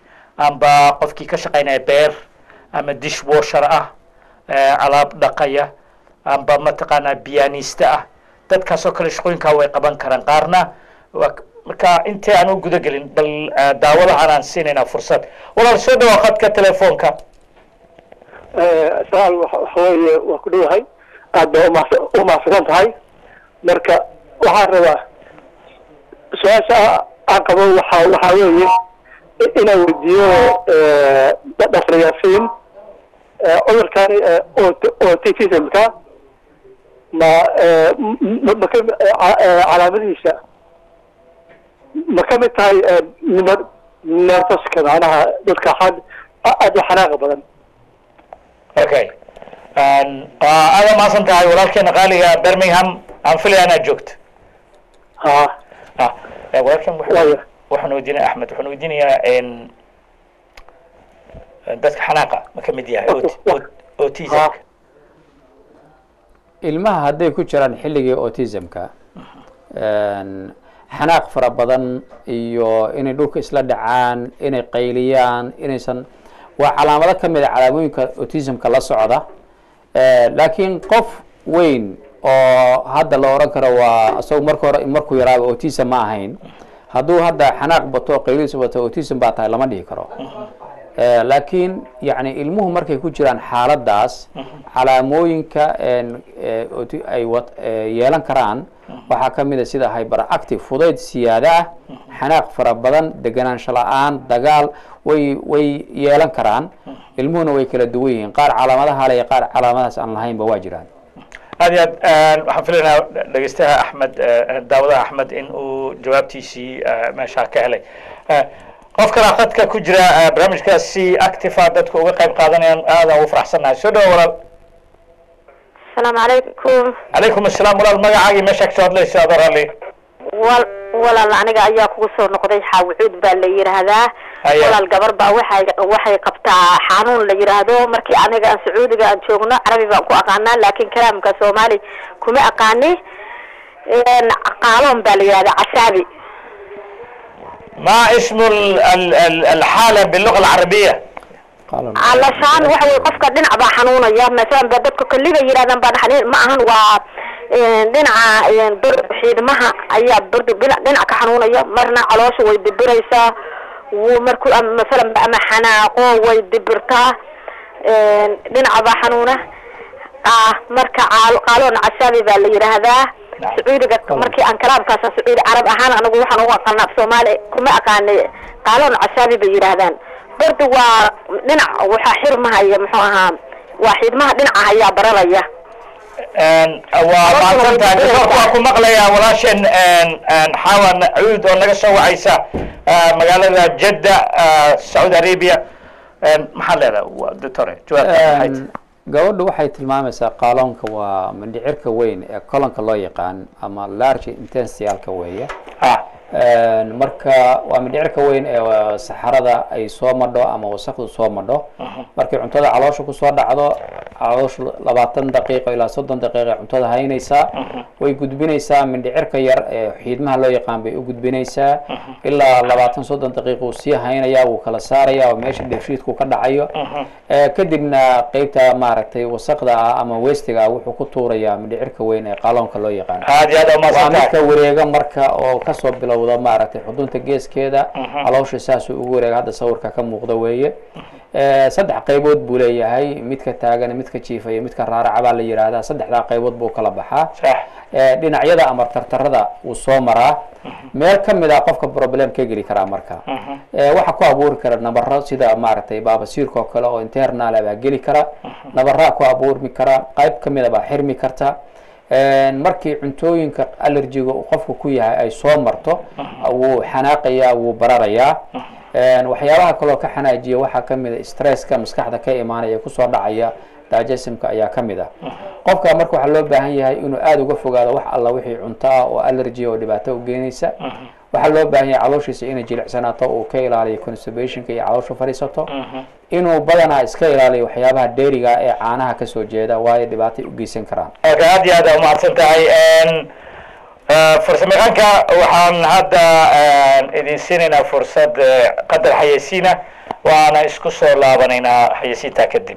amba qofkii ka shaqaynaya beer ama dishwasher ah eh, alaab dhaqaya amba mataqaanaa biyanista ah dadkaas oo kale shaqooyinkaa way qaban karaan qaarna waa marka intee aan u guda gelin bal eh, daawadahan aan siinaynaa fursad walaal soo dhawaa khadka telefoonka sagaal waxa waxa weeye waa ku dhowahay aad baa umahsa- umahadsan tahay marka waxaan rabaa su-aasha aan qabo waxa waxaa weeye i- inaan weydiiyo dhaktar yaasiin eh, cudurkani eh, aut- autismka ma eh, m- m- ma ka eh, ca- eh, calaamadihiisa ma ka mid tahay eh, ner- nervoska macnaha dadka xad aad u xanaaqa badan okay waa aada mahadsan tahay walaalkeena qaaliga birmingham aan filaya inaad joogto ha ah eh, walaalkeen wuxuu- Waaya. waxaan weydiinaya axmed waxaan weydiinayaa en dadka xanaaqa ma ka mid yahay aut- aut- autismka ilmaha hadday ku jiraan xilligii autismka een, xanaaq fara badan iyo inay dhulka isla dhacaan inay qayliyaan inaysan waa calaamado ka mid a calaamooyinka autismka la socda Eh, laakiin qof weyn oo hadda la oran karo waa isagu marka hore markuu yaraaba autism ma ahayn hadduu hadda xanaaq bato qaylidiisu bato autism baa tahay lama dhihi karo Eh, laakiin yani ilmuhu markay ku jiraan xaaladaas calaamooyinka een, eh, oti- ay wat- eh, yeelan karaan waxaa ka mid a sida hyperactive fudayd siyaada ah xanaaq fara badan deganaansho la-aan dagaal way way yeelan karaan ilmuhuna way kala duwan yihiin qaar calaamadaha le iyo qaar calaamadahaas aan lahaynba waa jiraan aad iyo aad waxaan filaynaa dhegeystaha axmed eh, daawadaha axmed in uu jawaabtiisii eh, meeshaa ka helay Eh, qof kalaa khadka ku jira eh, barnaamijkaasi activa dadka uga qayb qaadanayaan aadaan ugu faraxsannahay soo dhawa walaal asalaamu calaykum calaykum assalaam walaal magacaagii meeshaa kasoo hadlaysa adoo raalli wal walaal aniga ayaa kugu soo noqday xaawucuud baa la yidhaahdaa Haya. walaal gabar baa waxay waxay qabtaa xanuun la yidhaahdo markii aniga aan sacuudiga aan joogno carabi baan ku aqaanaa laakiin kalaamka soomaali kuma aqaani Een, qaaloon baa la yidhahdaa casaabi ما اسم ال- ال- ال- الحالة باللغة العربية alashaan waxa wey qofka dhinac baa xanuunaya masalan ba dadka kolliba yidhahdaan baa xanuun ma ahan waa een, dhinaca een, bir xiidmaha ayaa bir dhinac dhinac ka xanuunaya marna caloosha way dibiraysaa wuu markuu ama masalan ama xanaaqo way dibirtaa dhinaca baa xanuuna ah marka caal qaaloon casaabi baa la yidhaahdaa sacuudiga markii aan kalaamkaasa sacuudi carab ahaan anigu waxaan ugu aqaana af soomaali kuma aqaanay qaaloon casaabi bay yidhaahdaan bardi waa dhinac waxaa xirmahaya muxuu ahaa waa xidmaha dhinaca ayaa bararaya waa mahadsantahay doctorku waa ku maqlayaa walaasheen xawan cuud oo naga soo wacaysa magaalada jedda sacuudi arabia maxaa leedahay doctore jawaabta maxay tahay gabadhu waxay tilmaamaysaa qaaloonka waa mindhicirka weyn ee kolonka loo yaqaan ama large intensialka weeye ha marka waa mindhicirka weyn ee saxarada ay soo madho ama wasakdu soo madho markay cuntada caloosha kusoo dhacdo caloosha labaatan daqiiqo ilaa soddon daqiiqa cuntada haynaysaa way gudbinaysaa mindhicirka yar ee xiidmaha loo yaqaan bay u gudbinaysaa ilaa labaatan soddon daqiiqa uu sii haynayaa wuu kala saaraya oo meesha dheefshiidku ka dhacayo kadibna qeybta maaragtay wasakda ah ama westiga ah wuxuu ku tuurayaa mindhicirka weyn ee qaaloonka loo yaqaan aad iyo aad waa umahadsantahay midka wareega marka oo kasoo bilowda maaragtay xudunta geeskeeda caloosha saasuu ugu wareega hadda sawirka ka muuqda weeye saddex qaybood buu leeyahay midka taagan midka jiifa iyo midka raaraca baa la yidhaahdaa saddexdaa qaybood buu kala baxaa sax dhinacyada ama tartarada wuu soo maraa meel ka mid a qofka problem ka geli karaa marka waxaa ku abuuri kara nabaro sida maaragtay baabasiirka oo kale oo internal baa geli kara nabaraa ku abuurmi kara qayb ka mid a baa xirmi karta markii cuntooyinka allergiga uu qofku ku yahay ay soo marto wuu xanaaqayaa wuu bararayaa waxyaabaha kaloo ka xanaajiya waxaa ka mid a stresska maskaxda ka imaanaya kusoo dhacaya digestionka ayaa ka mid ah qofka marka waxaa loo baahan yahay inuu aada uga fogaado wax alla wixii cunto ah oo allergy oo dhibaato u geenaysa waxaa loo baahan yahay calooshiisa inay jilicsanaato uu ka ilaaliyo constipationka iyo caloosha fadhiisato inuu badanaa iska ilaaliyo waxyaabaha dheeriga ee caanaha kasoo jeeda waayo dhibaatay u geysan karaan okay aad iyo aad aa umahadsan tahay farsamayaqaanka waxaan hadda idin siinaynaa fursad eh, qadar xayeysiina waana isku soo laabanaynaa xayeysiintaa kadib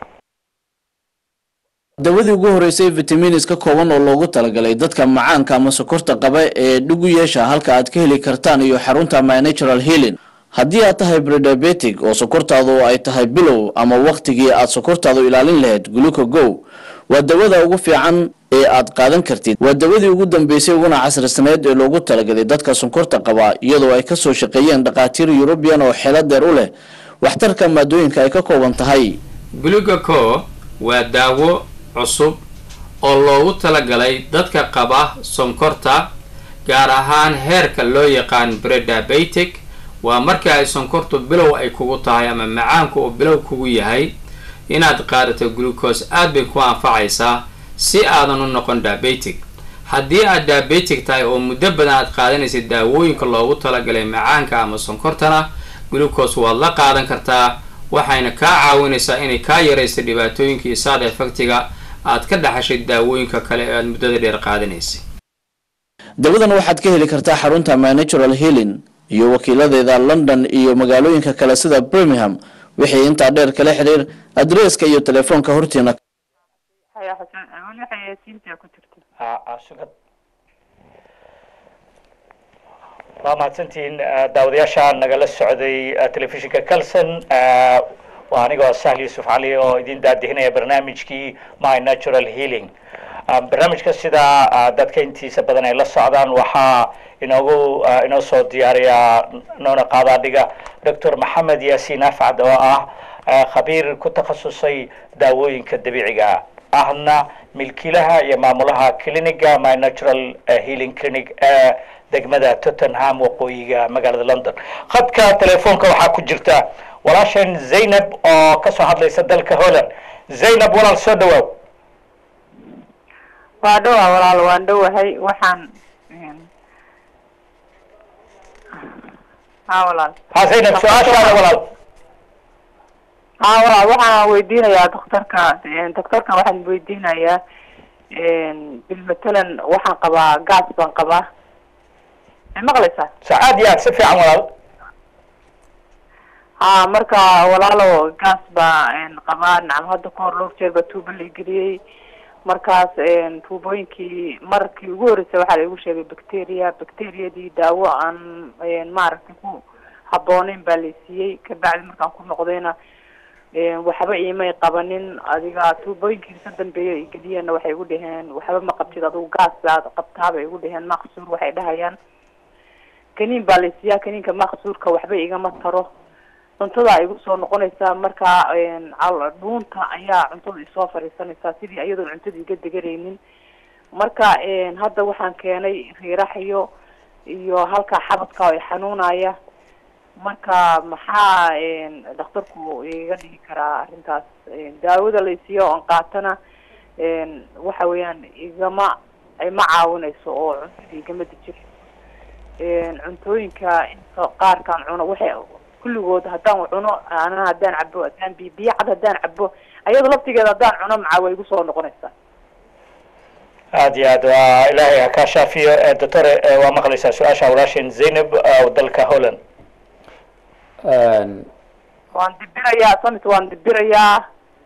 dawadii ugu horeysay vitaminis ka kooban oo loogu talagalay dadka macaanka ama sokorta qaba ee dhugu yeesha halka aad ka heli kartaan iyo xarunta my natural healing haddii aad tahay brediabetic oo sokortaadu ay tahay bilow ama wakhtigii aad sokortaadu ilaalin lahayd guluka go waa dawada ugu fiican ee aad qaadan kartid waa dawadii ugu dambeysay uguna casrisaneed ee loogu talagalay dadka sonkorta qaba iyadoo ay kasoo shaqeeyeen dhakhaatiir yurubiyan oo xeelo deer u leh waxtarka maadooyinka ay ka kooban tahay glugaco waa daawo cusub oo loogu talagalay dadka qaba sonkorta gaar ahaan heerka loo yaqaan brediabetic waa marka ay sonkortu bilow ay kugu tahay ama macaanku uu bilow kugu yahay inaad qaadato glucose aad bay ku anfacaysaa si aadan u noqon diabetic haddii aad diabetic tahay oo muddo badan aad qaadanaysa daawooyinka loogu talagalay macaanka ama sonkortana glucose waad la qaadan kartaa waxayna kaa caawinaysaa inay kaa yaraysa dhibaatooyinka iyo side effectiga aad ka dhaxashay daawooyinka kale ee aad muddada dheer qaadanaysay dawadan waxaad ka heli kartaa xarunta my natural healing iyo wakiiladeeda london iyo magaalooyinka kale sida birmingham wixii intaa dheer kala xiriir adreeska iyo telefoonka hortiina haya xuseen weli xayeysiinta ku jirta Ah, ah, sugad waa mahadsantihiin ah, daawadayaasha nagala socday ah, telefishinka calson ah, waa anigoo sahl yuusuf cali oo idin daadihinaya barnaamijkii my natural healing Ah, barnaamijka sida ah, dadka intiisa badan ay la socdaan waxaa inoogu ah, inoo soo diyaariya noona qaadaadhiga doctor maxamed yaasiin afcad oo ah ah, khabiir ku takhasusay daawooyinka dabiiciga ahna milkiilaha iyo maamulaha cliniga my natural eh, healing clinic ee degmada tottenham waqooyiga magaalada london khadka telefoonka waxaa ku jirta walaasheen zaynab oo kasoo hadlaysa dalka holland zaynab walaal soo dhawaaw waa dhowaa walaal waan dhowahay waxaan ha walaal ha zaynab su-aashaada walaal ha walaal waxaan weydiinayaa doktorka doktorka waxaan weydiinayaa bil matalan waxaan qabaa gas baan qabaa ma maqlaysaa sa aad iyo aad si fiican walaal ha marka walaalo gas baa qabaa nacam hadda kahor dhowr jeer baa tuubo la geliyey markaas tuubooyinkii markii ugu horreysay waxaa la igu sheegay bacteria bacteriadii daawo aan maaragtay ku habbooneyn baa laysiiyey kabacdi markaan ku noqdayna waxba iimay qabanin adiga tuubooyinkii ka dambeeya ay geliyeenna waxay igu dhaheen waxba ma qabtid adigu gaas baad qabtaa bay igu dhaheen maqsuur waxay dhahayaan kaniin baa laysiiyaa kaniinka maqsuurka waxba igama taro cuntada igu soo noqonaysaa marka dhuunta ayaa cuntada isoo fadhiisanaysaa sidii iyadoon cuntada iga deganaynin marka hadda waxaan keenay riiraxyo iyo halkaa xabadka oo xanuunaya marka maxaa dhakhtarku iga dhigi karaa arrintaas daawada laysiiyo oon qaatana waxa weeyaan igama ma caawinayso oo cuntada igama dejin cuntooyinka inta qaarkaan cuno waxay kulligood haddaan cuno ana haddaan cabo haddaan bi biyo cad haddaan cabo ayada laftigeeda haddaan cuno macaa way igu soo noqonaysaa aad iyo aad waa ilaahay ha kaa shaafiyo doctore waa maqlaysaa su-aasha walaasheen zaynab oo dalka holland waan dibirayaa samit waan dibirayaa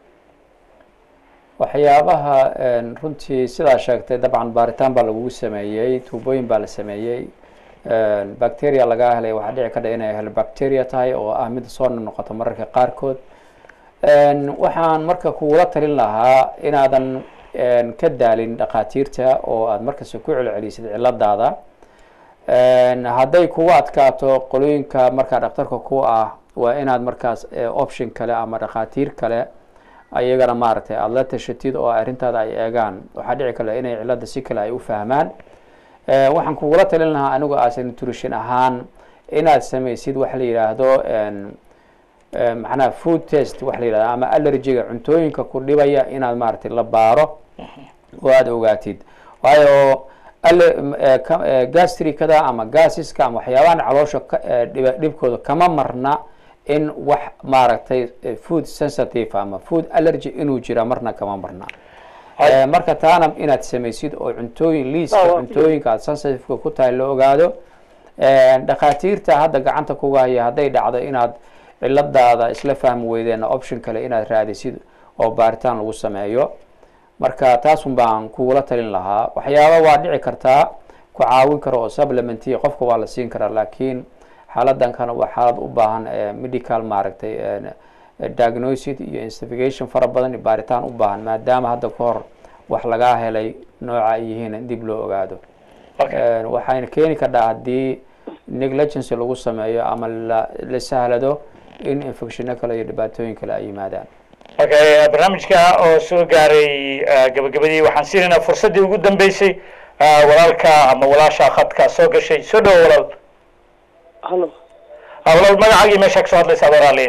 waxyaabaha runtii sidaa sheegtay dabcan baaritaan baa lagugu sameeyey tuubooyin baa la sameeyey bacteria lagaa helay waxaa dhici kadha inay hel bacteria tahay oo ah mid soo noqoto mararka qaarkood waxaan marka kugula talin lahaa inaadan ka daalin dhakhaatiirta oo aad markasta ku celcelisid ciladaada hadday kugu adkaato qolooyinka markaa dhakhtarka ku ah waa inaad markaas option kale ama dhakhaatiir kale ayagana maaragtay aada la tashatid oo arrintaada ay eegaan waxaa dhici kale inay cilada si kale ay u fahmaan waxaan kugula talin lahaa anigu as nutrition ahaan inaad samaysid waxa la yidhaahdo macnaha food test waxa la yidhahdo ama allergiga cuntooyinka ku dhibaya inaad maaragtay la baaro oo aada ogaatid waayo gastricada ama gasiska ama waxyaabahan caloosha dhibkooda kama marna in wax maaragtay food sensitive ama food allergy inuu jira marna kama marna marka taana inaad samaysid oo cuntooyin liiska cuntooyinka aad sensitiveka ku tahay la ogaado dhakhaatiirta hadda gacanta kuga haya hadday dhacdo inaad ciladaada isla fahmi weydeenna option kale inaad raadisid oo baaritaan lagu sameeyo marka taasun baan kugula talin lahaa waxyaaba waa dhici kartaa ku caawin karo oo supplementiya qofka waa la siin karaa laakiin xaaladan kana waa xaalad u baahan medical maaragtay diagnosid iyo investigation fara badan iyo baaritaan u baahan maadaama hadda ka hor wax lagaa helay nooca ay yihiin dib loo ogaado waxayna keeni kardhaa haddii negligence lagu sameeyo ama la la sahlado in infectiono kale iyo dhibaatooyin kale ay yimaadaan okay barnaamijka oo soo gaaray gabagabadii waxaan siinaynaa fursaddii ugu dambeysay walaalka ama walaasha khadka soo gashay soo dhawo walaal halo walaal magacaagii meesha kasoo hadlaysaa walaaliya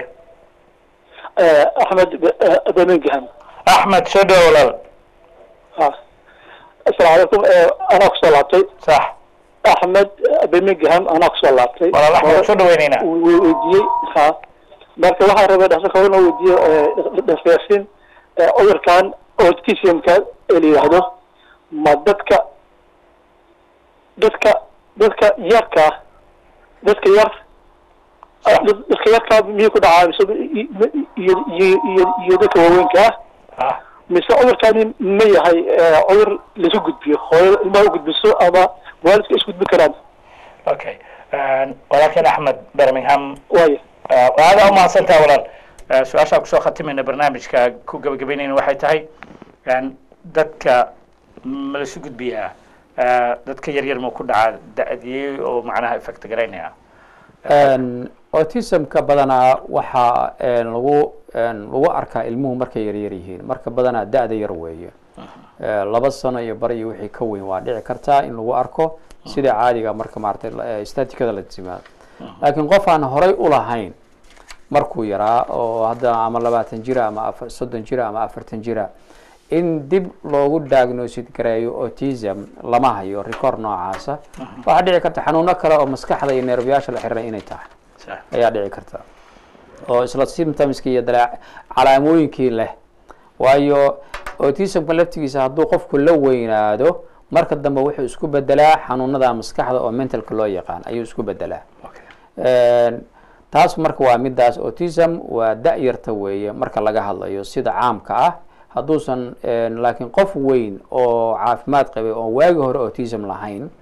axmed birmingham axmed soo dhawo walaal ha asalaamu calaykum anaa kusoo laabtay sax axmed birmingham anaa kusoo laabtay walaal axmed soo dhaweyneynaa weydiiyey ha marka waxaan rabay dhaktarka inuu weydiiyo dhafeersin cudurkan autismka ee la yidhaahdo ma dadka dadka dadka yarka dadka yar dadka yarka miyuu ku dhacaa mise iyo iyo iyo iyo dadka waaweynka ah ah mise cudurkani ma yahay cudur laisu gudbiyo hooyada ilmaha u gudbiso ama waalidka isgudbin karaan okay walaalkeen axmed birmingham waaya aada umahadsantaha walaal su-aashaan kusoo khatimayna barnaamijka ku gabagabeynayna waxay tahay dadka ma laisu gudbiyaa dadka yar yar ma ku dhacaa da-diyey oo macnaha effect garaynaya autismka badanaa waxaa lagu lagu arkaa ilmuhu markay yaryar yihiin marka badanaa da-da yar weeye laba sano iyo bar iyo wixii ka weyn waa dhici kartaa in lagu arko sida caadiga marka maaragtay statikada la timaado laakiin qof aan horay ulahayn markuu yaraa oo hadda ama labaatan jira ama a soddon jira ama afartan jira in dib loogu diagnosid gareeyo autism lama hayo record noocaasa waxaa dhici karta xanuuno kale oo maskaxda iyo neerbayaasha la xiriira inay tahay ayaa dhici karta oo isla symptomski iyo dala calaamooyinkii leh waayo autismka laftigiisa hadduu qofku la weynaado marka dambe wuxuu isku bedelaa xanuunada maskaxda oo mentalka loo yaqaan ayuu isku bedelaa taas marka waa midaas autism waa da-yarta weeye marka laga hadlayo sida caamka ah hadduusan laakiin qof weyn oo caafimaad qabay oo waagi hore autism lahayn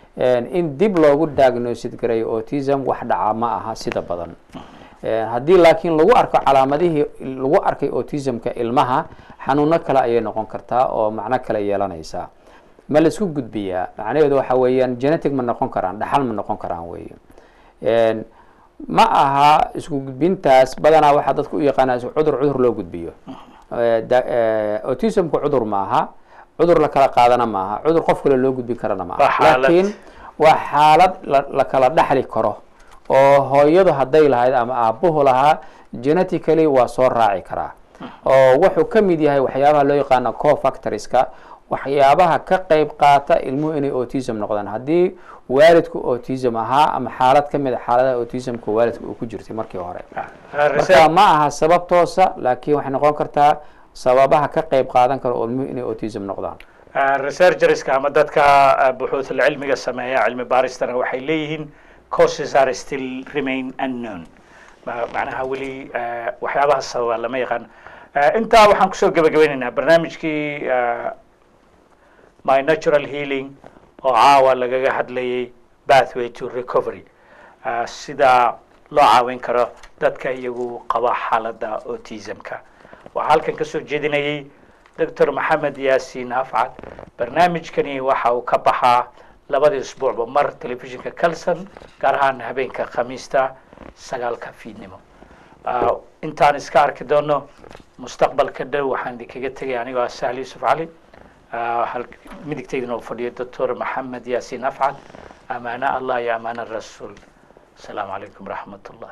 in dib loogu diagnosid garay autism wax dhaca ma aha sida badan haddii laakiin lagu arko calaamadihii lagu arkay autismka ilmaha xanuuno kale ayay noqon kartaa oo macno kale yeelanaysaa ma laisku gudbiyaa macnaheedu waxa weeyaan genetic ma noqon karaan dhaxal ma noqon karaan wey ma aha isku gudbintaas badanaa waxaa dadku u yaqaanaa cudur cudur loo gudbiyo autismku cudur maaha cudur la kala qaadana maaha cudur qof kale loo gudbin karana maaha Waa xaalad. laakiin waa xaalad la la kala dhaxli karo oo hooyadu hadday lahayd ama aabuhu lahaa genetically waa soo raaci karaa oo wuxuu ka mid yahay waxyaabaha loo yaqaano cofactorska waxyaabaha ka qayb qaata ilmuhu inay autism noqdaan haddii waalidku autism ahaa ama xaalad ka mid a xaaladaha autismka waalidka uu ku jirtay markii hore marka ma aha sabab toosa laakiin waxay noqon kartaa sababaha ka qayb qaadan kara oo ilmuhu inay autism noqdaan researcherska ama dadka uh, buxuuthul cilmiga sameeya cilmi baaristana waxay leeyihiin causes are still remain unknown Ma- macnaha weli uh, waxyaabaha sababa lama yaqaan Uh, intaa waxaan kusoo gabagabeynaynaa barnaamijkii uh, my natural healing oo caawa lagaga hadlayay pathway to recovery uh, sida loo caawin karo dadka iyagu qaba xaaladda autismka waxaa halkan kasoo jeedinayay doctor maxamed yaasiin afcad barnaamijkani waxa uu ka baxaa labadii usbuucba mar telefishinka calson gaar ahaan habeenka khamiista sagaalka fiidnimo Ah, intaan iska arki doono mustaqbalka dhow waxaan idinkaga tegay anigoo ah sahli yusuf cali Ah, hal- midigtaydana uu fadhiyo doctor maxamed yaasiin afcad amaano allah iyo amaano rasuul asalaamu calaykum waraxmat ullah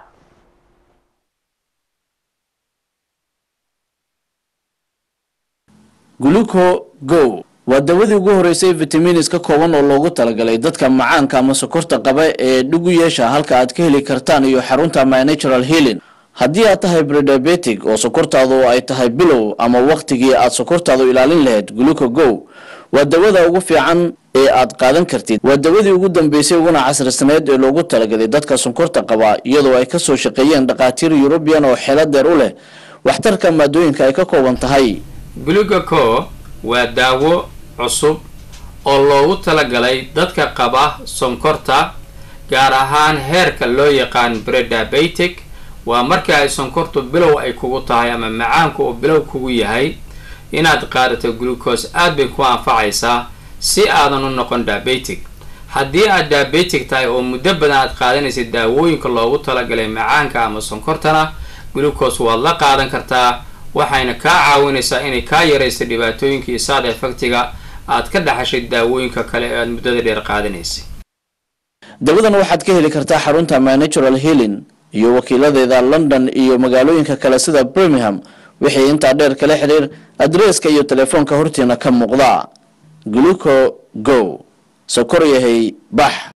gluco go waa dawadii ugu horeysay vitaminis ka kooban oo loogu talagalay dadka macaanka ama sokorta qaba ee dhugu yeesha halka aad ka heli kartaan iyo xarunta my natural healing haddii aad tahay brediabetic oo sokortaadu ay tahay bilow ama wakhtigii aad sokortaadu ilaalin lahayd gluco go waa dawada ugu fiican ee aad qaadan kartid waa dawadii ugu dambeysay uguna casrisaneyd ee loogu talagalay dadka sonkorta qaba iyadoo ay kasoo shaqeeyeen dhakhaatiir yurubiyan oo xeelo deer u leh waxtarka maadooyinka ay ka kooban tahay glugaco waa daawo cusub oo loogu talagalay dadka qaba sonkorta gaar ahaan heerka loo yaqaan brediabetic waa marka ay sonkortu bilow ay kugu tahay ama macaanku uu bilow kugu yahay inaad qaadato glucose aad bay ku anfacaysaa si aadan u noqon diabetic haddii aad diabetic tahay oo muddo badan aad qaadanaysid daawooyinka loogu talagalay macaanka ama sonkortana glucose waad la qaadan kartaa waxayna kaa caawinaysaa inay kaa yaraysa dhibaatooyinka iyo side effectiga aad ka dhaxashay daawooyinka kale ee aad muddada dheer qaadanaysay dawadan waxaad ka heli kartaa xarunta my natural healing iyo wakiiladeeda london iyo magaalooyinka kale sida birmingham wixii intaa dheer kala xiriir adreeska iyo telefoonka hortiina ka muuqda gluco go sokor yahay bax